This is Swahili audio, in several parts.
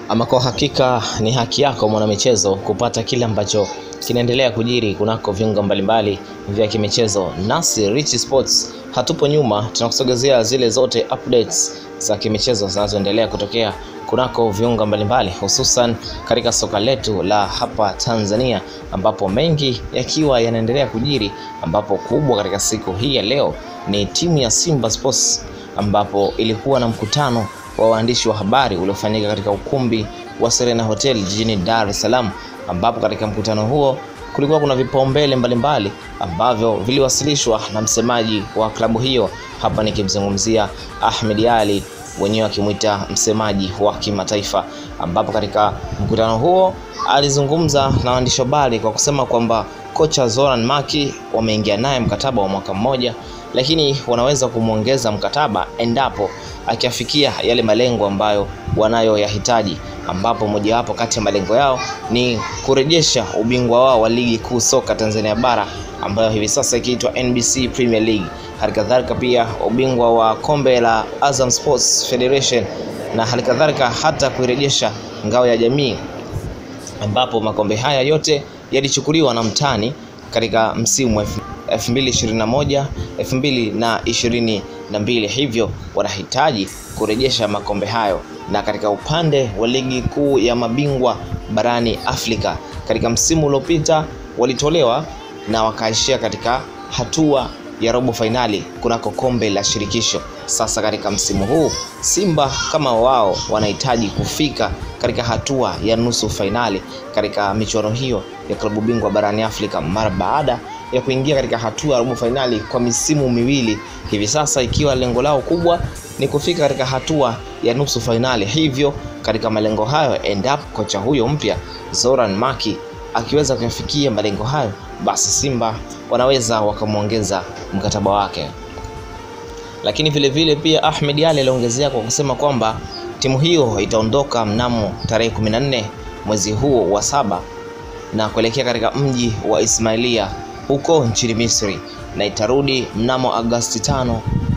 Ama kwa hakika ni haki yako mwanamichezo kupata kile ambacho kinaendelea kujiri kunako viunga mbalimbali vya kimichezo. Nasi Rich Sports hatupo nyuma, tunakusogezea zile zote updates za kimichezo zinazoendelea kutokea kunako viunga mbalimbali, hususan katika soka letu la hapa Tanzania, ambapo mengi yakiwa yanaendelea kujiri, ambapo kubwa katika siku hii ya leo ni timu ya Simba Sports ambapo ilikuwa na mkutano wa waandishi wa habari uliofanyika katika ukumbi wa Serena Hotel jijini Dar es Salaam, ambapo katika mkutano huo kulikuwa kuna vipaumbele mbalimbali ambavyo viliwasilishwa na msemaji wa klabu hiyo, hapa nikimzungumzia Ahmed Ali, wenyewe akimwita msemaji wa kimataifa, ambapo katika mkutano huo alizungumza na waandishi wa habari kwa kusema kwamba kocha Zoran Maki wameingia naye mkataba wa mwaka mmoja, lakini wanaweza kumwongeza mkataba endapo akiafikia yale malengo ambayo wanayoyahitaji, ambapo mojawapo kati ya malengo yao ni kurejesha ubingwa wao wa ligi kuu soka Tanzania bara ambayo hivi sasa ikiitwa NBC Premier League, halikadhalika pia ubingwa wa kombe la Azam Sports Federation na halikadhalika hata kuirejesha ngao ya jamii, ambapo makombe haya yote yalichukuliwa na mtani katika msimu wa 2021 2022, hivyo wanahitaji kurejesha makombe hayo. Na katika upande wa ligi kuu ya mabingwa barani Afrika, katika msimu uliopita walitolewa na wakaishia katika hatua ya robo fainali kunako kombe la shirikisho. Sasa katika msimu huu Simba kama wao wanahitaji kufika katika hatua ya nusu fainali katika michuano hiyo ya klabu bingwa barani Afrika mara baada ya kuingia katika hatua ya robo fainali kwa misimu miwili hivi sasa, ikiwa lengo lao kubwa ni kufika katika hatua ya nusu fainali. Hivyo katika malengo hayo, endapo kocha huyo mpya Zoran Maki akiweza kuyafikia malengo hayo, basi Simba wanaweza wakamwongeza mkataba wake. Lakini vile vile pia Ahmed Ali aliongezea kwa kusema kwamba timu hiyo itaondoka mnamo tarehe 14 mwezi huo wa saba na kuelekea katika mji wa Ismailia huko nchini Misri na itarudi mnamo Agosti 5,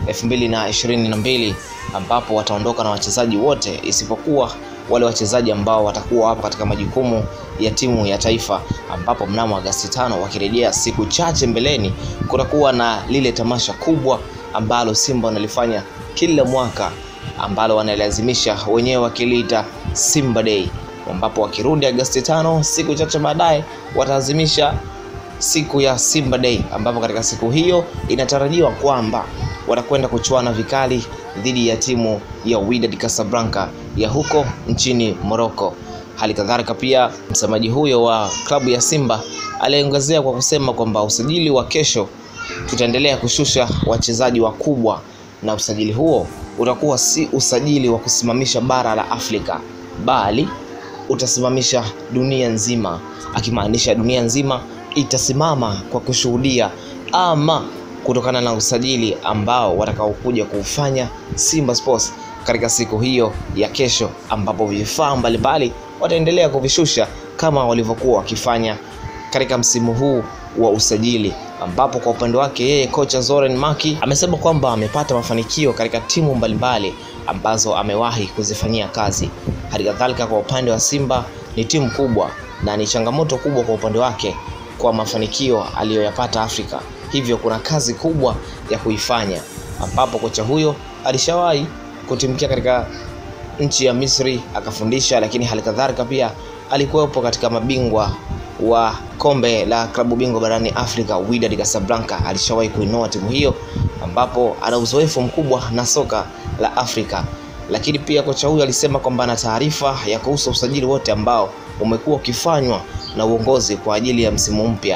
2022 ambapo wataondoka na wachezaji wote isipokuwa wale wachezaji ambao watakuwa hapo katika majukumu ya timu ya taifa, ambapo mnamo Agosti 5 wakirejea siku chache mbeleni, kutakuwa na lile tamasha kubwa ambalo Simba wanalifanya kila mwaka ambalo wanalazimisha wenyewe wakiliita Simba Day, ambapo wakirudi Agosti 5 siku chache baadaye wataazimisha siku ya Simba Day, ambapo katika siku hiyo inatarajiwa kwamba watakwenda kuchuana vikali dhidi ya timu ya Wydad Casablanca ya huko nchini Morocco. Hali kadhalika pia msemaji huyo wa klabu ya Simba aliongezea kwa kusema kwamba usajili wa kesho tutaendelea kushusha wachezaji wakubwa, na usajili huo utakuwa si usajili wa kusimamisha bara la Afrika, bali utasimamisha dunia nzima, akimaanisha dunia nzima itasimama kwa kushuhudia ama kutokana na usajili ambao watakaokuja kuufanya Simba Sports katika siku hiyo ya kesho, ambapo vifaa mbalimbali wataendelea kuvishusha kama walivyokuwa wakifanya katika msimu huu wa usajili, ambapo kwa upande wake yeye kocha Zoran Maki amesema kwamba amepata mafanikio katika timu mbalimbali ambazo amewahi kuzifanyia kazi. Hali kadhalika kwa upande wa Simba ni timu kubwa na ni changamoto kubwa kwa upande wake kwa mafanikio aliyoyapata Afrika, hivyo kuna kazi kubwa ya kuifanya, ambapo kocha huyo alishawahi kutimkia katika nchi ya Misri akafundisha, lakini hali kadhalika pia alikuwepo katika mabingwa wa kombe la klabu bingwa barani Afrika Wydad Casablanca, alishawahi kuinoa timu hiyo, ambapo ana uzoefu mkubwa na soka la Afrika. Lakini pia kocha huyo alisema kwamba ana taarifa ya kuhusu usajili wote ambao umekuwa ukifanywa na uongozi kwa ajili ya msimu mpya.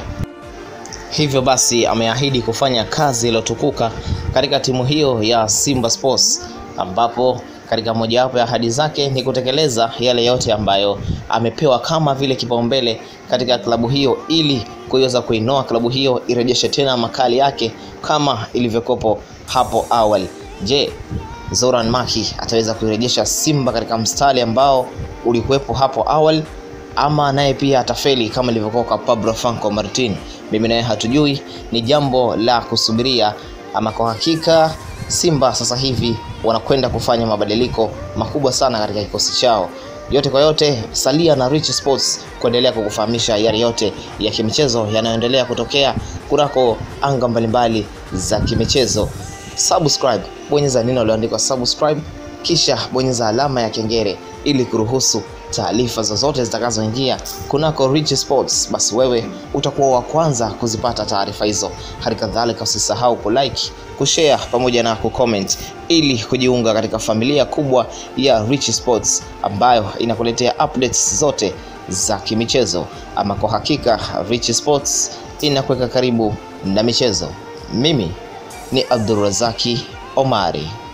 Hivyo basi ameahidi kufanya kazi iliyotukuka katika timu hiyo ya Simba Sports, ambapo katika mojawapo ya ahadi zake ni kutekeleza yale yote ambayo amepewa kama vile kipaumbele katika klabu hiyo ili kuweza kuinoa klabu hiyo irejeshe tena makali yake kama ilivyokopo hapo awali. Je, Zoran Maki ataweza kuirejesha Simba katika mstari ambao ulikuwepo hapo awali ama naye pia atafeli kama ilivyokuwa kwa Pablo Franco Martin? Mimi naye hatujui, ni jambo la kusubiria. Ama kwa hakika Simba sasa hivi wanakwenda kufanya mabadiliko makubwa sana katika kikosi chao, Yote kwa yote, salia na Rich Sports kuendelea kukufahamisha yale yote ya kimichezo yanayoendelea kutokea kunako anga mbalimbali za kimichezo. Subscribe, bonyeza neno lililoandikwa subscribe, kisha bonyeza alama ya kengele ili kuruhusu taarifa zozote zitakazoingia kunako Rich Sports, basi wewe utakuwa wa kwanza kuzipata taarifa hizo. Hali kadhalika usisahau kulike, kushare pamoja na kucomment ili kujiunga katika familia kubwa ya Rich Sports ambayo inakuletea updates zote za kimichezo. Ama kwa hakika Rich Sports inakuweka karibu na michezo. Mimi ni Abdulrazaki Omari.